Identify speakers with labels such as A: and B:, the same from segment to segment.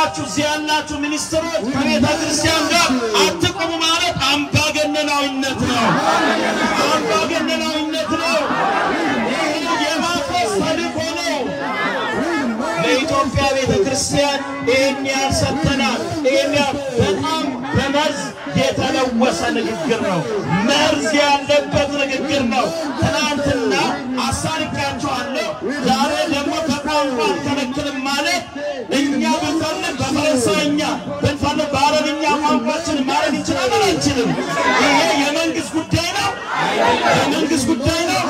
A: ያላችሁ እዚህ ያላችሁ ሚኒስትሮች ከቤተ ክርስቲያን ጋር አትቆሙ ማለት አምባገነናዊነት ነው። አምባገነናዊነት ነው። ይህ የማፈስ ተልእኮ ነው። ለኢትዮጵያ ቤተ ክርስቲያን ይህን ያህል ሰጥተናል። ይህን ያህል በጣም በመርዝ የተለወሰ ንግግር ነው። መርዝ ያለበት ንግግር ነው። ትናንትና አሳልቂያቸዋለሁ፣ ዛሬ ደግሞ ከቋንቋ አልከለክልም ማለት እኛ ብንፈልግ በፈረንሳይኛ ብንፈልግ በአረብኛ ቋንቋችን ማለት እንችላለን አንችልም? ይሄ የመንግስት ጉዳይ ነው። የመንግስት ጉዳይ ነው።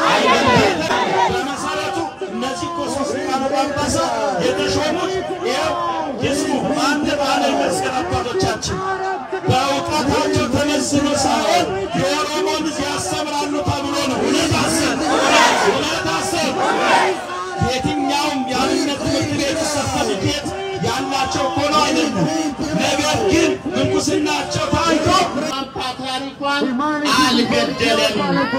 A: በመሰረቱ እነዚህ እኮ ሶስት ሊቃነ ጳጳሳት የተሾሙት ይኸው ይስሙ አንድ ባለ መስቀል አባቶቻችን በእውቀታቸው ተመስሎ ሳይሆን የኦሮሞን ሕዝብ ያስተምራሉ ተብሎ ነው። እውነት አሰብ እውነት አሰብ የትኛውም የአብነት ትምህርት ቤት ሰርተፊኬት ያላቸው እኮ ነው አይደለም። ነገር ግን ምንኩስናቸው ታይቶ ፓትርያርኳን አልገደለም፣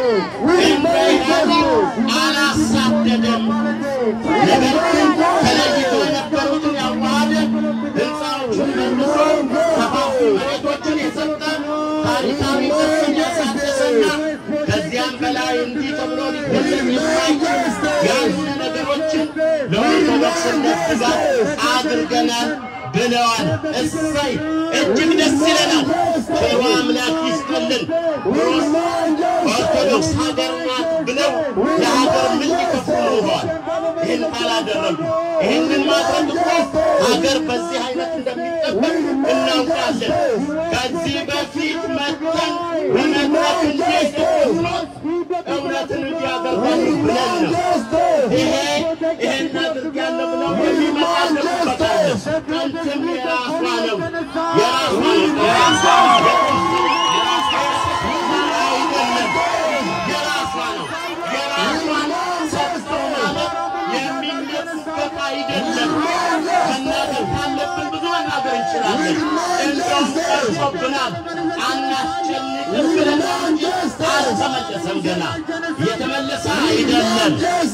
A: እንዳይገድሉ አላሳደደም። ነገር ግን ተለይቶ የነበሩትን ያዋሃደ ሕንፃዎቹን መልሶ ሰፋፊ መሬቶችን የሰጠ ታሪካዊ ቅርስን ያሳደሰና ከዚያም በላይ እንዲህ ተብሎ ሊገለጽ የማይችል ያሉ ነገሮችን ለኦርቶዶክስነት ድጋፍ አድርገናል ብለዋል። እሰይ እጅግ ደስ ይለናል። ቸሩ አምላክ ይስጥልን። ሮስ ኦርቶዶክስ ሀገር ናት ብለው ለሀገር ምን ሊከፍሉ ኖረዋል? ይህን ካላደረጉ ይህንን ማድረግ እኮ ሀገር በዚህ አይነት እንደሚጠበቅ እናውቃለን። ከዚህ በፊት መተን በመድረክ እንዴት ብሎት እውነትን እንዲያደርጋሉ ብለን ነው። ይሄ ይሄን አድርጋለሁ ብለው የሚመጣለበታለ አንተም የራሷ ነው የራሷ ነው የራሷ አይደለም የራሷ ነው የራሷን ሰጥቶ ማለት የሚነሱበት አይደለም። መናገር ካለብን ብዙ መናገር እንችላለን። እንደውም ቀርቶብናል። አናስጨንቅም ብለን ነው እንጂ አልተመለሰም። ገና እየተመለሰ አይደለም።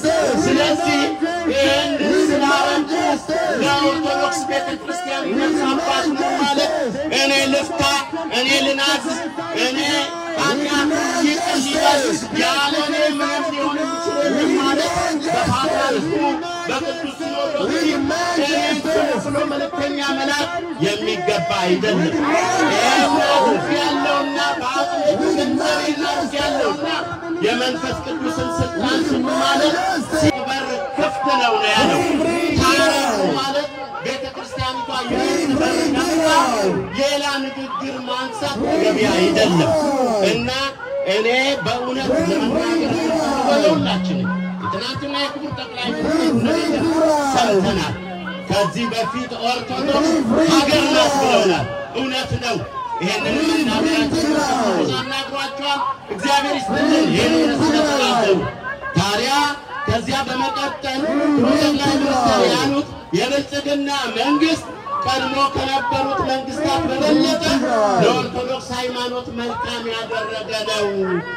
A: ስለዚህ ይህንን ስላረጉ ለኦርቶዶክስ ቤተ ክርስቲያን አባት ነው ማለት እኔ ልፍታ፣ እኔ ልናዝዝ፣ እኔ ኃጢአት ይቅር ሊበል ያለ እኔ ምንም ሊሆን ይችላል ማለት በፓትርያርኩ በቅዱስ ሲኖዶስ እኔን ስሙ ብሎ መልእክተኛ መላክ የሚገባ አይደለም። ይህ አድርግ ያለውና በአቅሜ ገንዘቤን አድርግ ያለውና የመንፈስ ቅዱስን ስልጣን ስሙ ማለት ሲበር ክፍት ነው ነው ያለው። ታረቁ ማለት ቤተ ክርስቲያኒቷ የምትበር ነፍታ ሌላ ንግግር ማንሳት ተገቢ አይደለም እና እኔ በእውነት ለመናገር በሁላችንም የትናንትና የክቡር ጠቅላይ ሚኒስትር ንግግር ሰምተናል። ከዚህ በፊት ኦርቶዶክስ ሀገር ናት ብለውናል። እውነት ነው። ይሄንን መናገራችን አናግሯቸዋል። እግዚአብሔር ይስጥልን። ይህንን ስለተናገሩ ታዲያ ከዚያ በመቀጠል ጠቅላይ ሚኒስትር ያሉት የብልጽግና መንግስት ቀድሞ ከነበሩት መንግስታት በበለጠ ለኦርቶዶክስ ሃይማኖት መልካም ያደረገ ነው።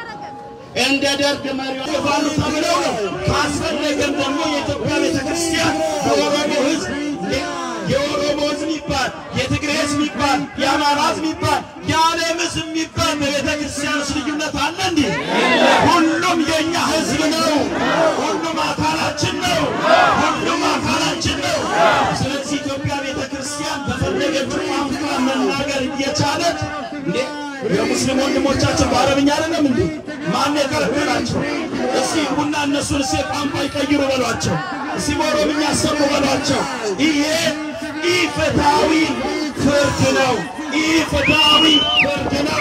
A: እንደ ደርግ መሪዎች ባሉ ተብለው ነው። ካስፈለገም ደግሞ የኢትዮጵያ ቤተክርስቲያን የኦሮሞ ህዝብ የኦሮሞ ህዝብ ይባል የትግሬ ህዝብ ይባል የአማራ ህዝብ ይባል የዓለም ህዝብ የሚባል በቤተ ክርስቲያን ውስጥ ልዩነት አለ እንዴ? ሁሉም የእኛ ህዝብ ነው። ሁሉም አካላችን ነው። ሁሉም አካላችን ነው። ስለዚህ ኢትዮጵያ ቤተ ክርስቲያን በፈለገችው ቋንቋ መናገር እየቻለች እንዴ የሙስሊም ወንድሞቻችን በአረብኛ አይደለም እንዴ? ማን የከለከላቸው? እስቲ ቡና እነሱን እስቲ ቋንቋ ይቀይሩ በሏቸው። እስቲ በኦሮምኛ ሰሙ በሏቸው። ይሄ ኢፍትሐዊ ፍርድ ነው። ኢፍትሐዊ ፍርድ ነው።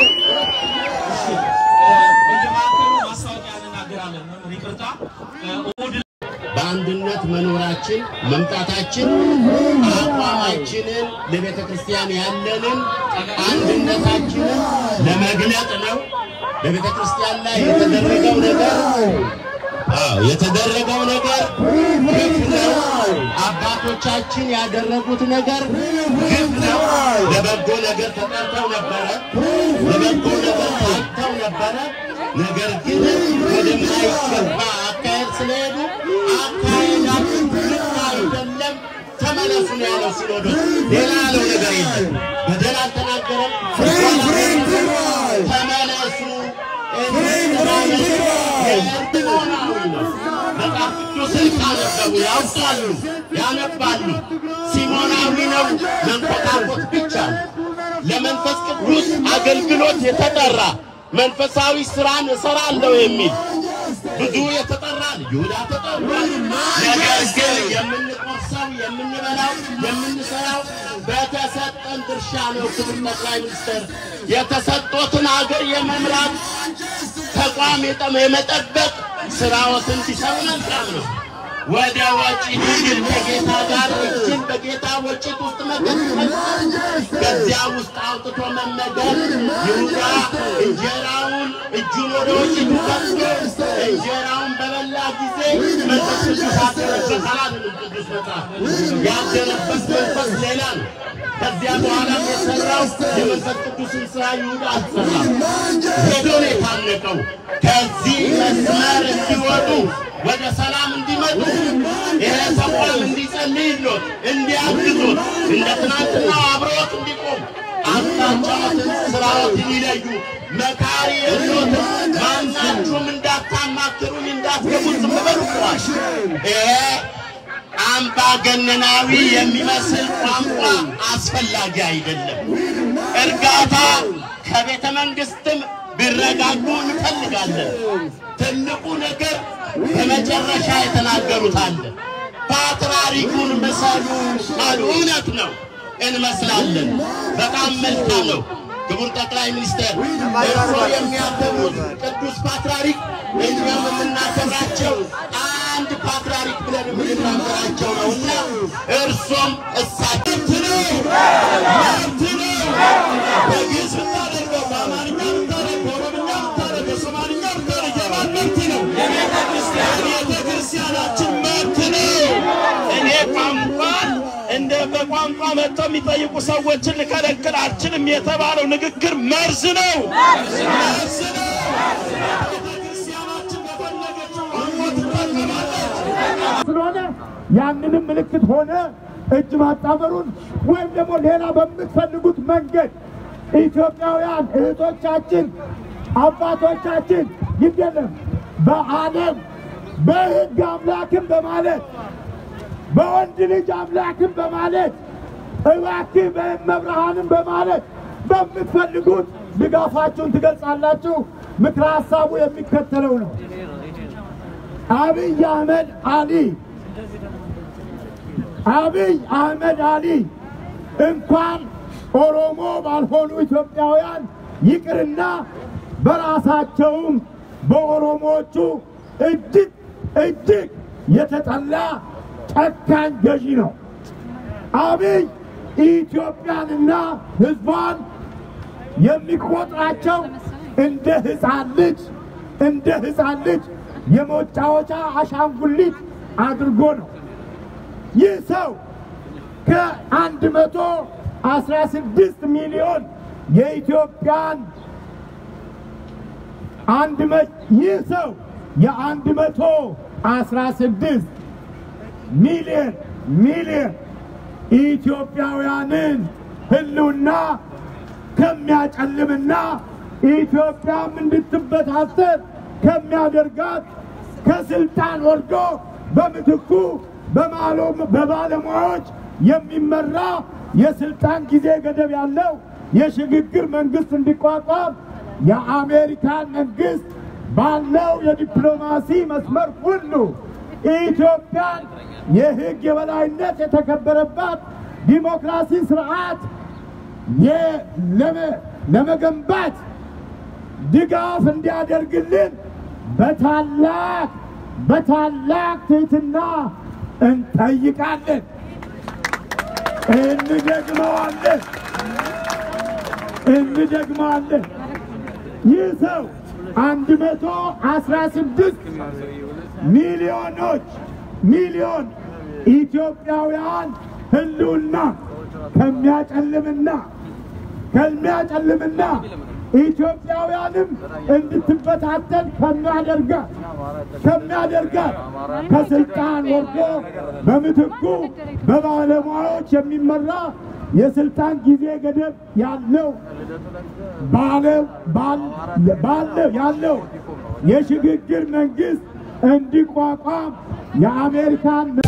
B: በየማዕከሉ ማስታወቂያ እንናገራለን። መምህር ይቅርታ እሑድ
A: በአንድነት መኖራችን መምጣታችን አቋማችንን ለቤተ ክርስቲያን ያለንን አንድነታችንን ለመግለጥ ነው። በቤተ ክርስቲያን ላይ የተደረገው ነገር አዎ የተደረገው ነገር ግፍ ነው። አባቶቻችን ያደረጉት ነገር ግፍ ነው። ለበጎ ነገር ተጠርተው ነበረ፣ ለበጎ ነገር ታጭተው ነበረ። ነገር ግን ወደማይገባ አካሄድ ስለሄዱ አካሄዳችን ልክ አይደለም፣ ተመለሱ ነው ያለው ሲኖዶስ። ሌላ ያለው አይደለም። በደል አልተናገረም። ተመለሱ የእርግማናዊ ነው። መጽሐፍ ቅዱስን ካነበቡ ያውቃሉ፣ ያነባሉ። ሲሞናዊ ነው መንኮታኮት ብቻ ነው። ለመንፈስ ቅዱስ አገልግሎት የተጠራ መንፈሳዊ ስራን እሰራለሁ የሚል ብዙ የተጠራ ይሁዳ ተጠርቷል። ነገር ግን የምንቆርሰው የምንበላው የምንሰራው በተሰጠን ድርሻ ነው። ክቡር ጠቅላይ ሚኒስትር የተሰጦትን ሀገር የመምራት ተቋም የጠመ የመጠበቅ ስራዎትን ሲሰሩ መልካም ነው። ወደ ወጪት ግን ከጌታ ጋር እጅን በጌታ ወጪት ውስጥ መቀጥቀጥ ከዚያ ውስጥ አውጥቶ መመገብ ይሁዳ እንጀራውን እጁን ወደ ወጪቱ ከቶ እንጀራውን በበላ ጊዜ መንፈስ ቅዱስ አደረበት አላለም ቅዱስ መጽሐፍ። ያደረበት መንፈስ ሌላ ነው። ከዚያ በኋላ የሰራው የመንፈስ ቅዱስን ስራ ይሁዳ አልሰራም። ሄዶ ነው የታነቀው። ከዚህ መስመር እንዲወጡ ወደ ሰላም እንዲመጡ ይሄ ተቋም እንዲጸልይሎት እንዲያግዙት እንደ ትናንትናው አብሮት እንዲቆም አቅጣጫዎትን ስራዎትን ይለዩ። መካሪ የሎትን ማናችሁም እንዳታማክሩኝ እንዳትገቡ ዝም በሉ ብሏል። ይሄ አምባገነናዊ የሚመስል ቋንቋ አስፈላጊ አይደለም። እርጋታ ከቤተ መንግስትም ቢረጋጉ እንፈልጋለን። ትልቁ ነገር በመጨረሻ የተናገሩት አለ። ፓትርያርኩን ምሰሉ አሉ። እውነት ነው፣ እንመስላለን። በጣም መልካም ነው። ክቡር ጠቅላይ ሚኒስትር እርስዎ የሚያከብሩት ቅዱስ ፓትርያርክ እኛም የምናከብራቸው አንድ ፓትርያርክ ብለን የምንናገራቸው ነው እና እርሶም እሳቸው ነው መብት ነው በግዕዝ ብታደርገው በአማርኛ ብታደርገው በኦሮምኛ ብታደርገው በሶማልኛ ብታደርገው የማን መብት ነው? የቤተ ክርስቲያናችን መብት ነው። እኔ ቋንቋን እንደ በቋንቋ መጥተው የሚጠይቁ ሰዎችን ልከለክል አልችልም የተባለው ንግግር መርዝ ነው፣ መርዝ ነው። ቤተክርስቲያናችን በፈለገችው ቋንቋ ትጠቀማለች።
C: ስለሆነ ያንንም ምልክት ሆነ እጅ ማጣመሩን ወይም ደግሞ ሌላ በምትፈልጉት መንገድ ኢትዮጵያውያን እህቶቻችን አባቶቻችን ይደለም በዓለም በሕግ አምላክን በማለት በወንድ ልጅ አምላክን በማለት እባክህ በመብርሃንን በማለት በምትፈልጉት ድጋፋችሁን ትገልጻላችሁ። ምክረ ሀሳቡ የሚከተለው ነው። አብይ አህመድ አሊ አብይ አህመድ አሊ እንኳን ኦሮሞ ባልሆኑ ኢትዮጵያውያን ይቅርና በራሳቸውም በኦሮሞዎቹ እጅግ እጅግ የተጠላ ጨካኝ ገዢ ነው። አብይ ኢትዮጵያንና ሕዝቧን የሚቆጥራቸው እንደ ሕፃን ልጅ እንደ ሕፃን ልጅ የመጫወቻ አሻንጉሊት አድርጎ ነው። ይህ ሰው ከአንድ መቶ አስራ ስድስት ሚሊዮን የኢትዮጵያን አንድ መ ይህ ሰው የአንድ መቶ አስራ ስድስት ሚሊዮን ሚሊዮን ኢትዮጵያውያንን ህልውና ከሚያጨልምና ኢትዮጵያም እንድትበታተን ከሚያደርጋት ከስልጣን ወርዶ በምትኩ በማሎ- በባለሙያዎች የሚመራ የስልጣን ጊዜ ገደብ ያለው የሽግግር መንግስት እንዲቋቋም የአሜሪካን መንግስት ባለው የዲፕሎማሲ መስመር ሁሉ ኢትዮጵያን የህግ የበላይነት የተከበረባት ዲሞክራሲ ስርዓት የ- ለመ- ለመገንባት ድጋፍ እንዲያደርግልን በታላቅ በታላቅ ትህትና እንጠይቃለን፣ እንደግመዋለን እንደግመዋለን። ይህ ሰው አንድ መቶ አስራ ስድስት ሚሊዮኖች ሚሊዮን ኢትዮጵያውያን ህልውና ከሚያጨልምና ከሚያጨልምና ኢትዮጵያውያንም እንድትበታተን ከሚያደርጋት ከሚያደርጋት ከስልጣን ወርዶ በምትኩ በባለሙያዎች የሚመራ የስልጣን ጊዜ ገደብ ያለው ባለው ባለው ያለው የሽግግር መንግስት እንዲቋቋም የአሜሪካን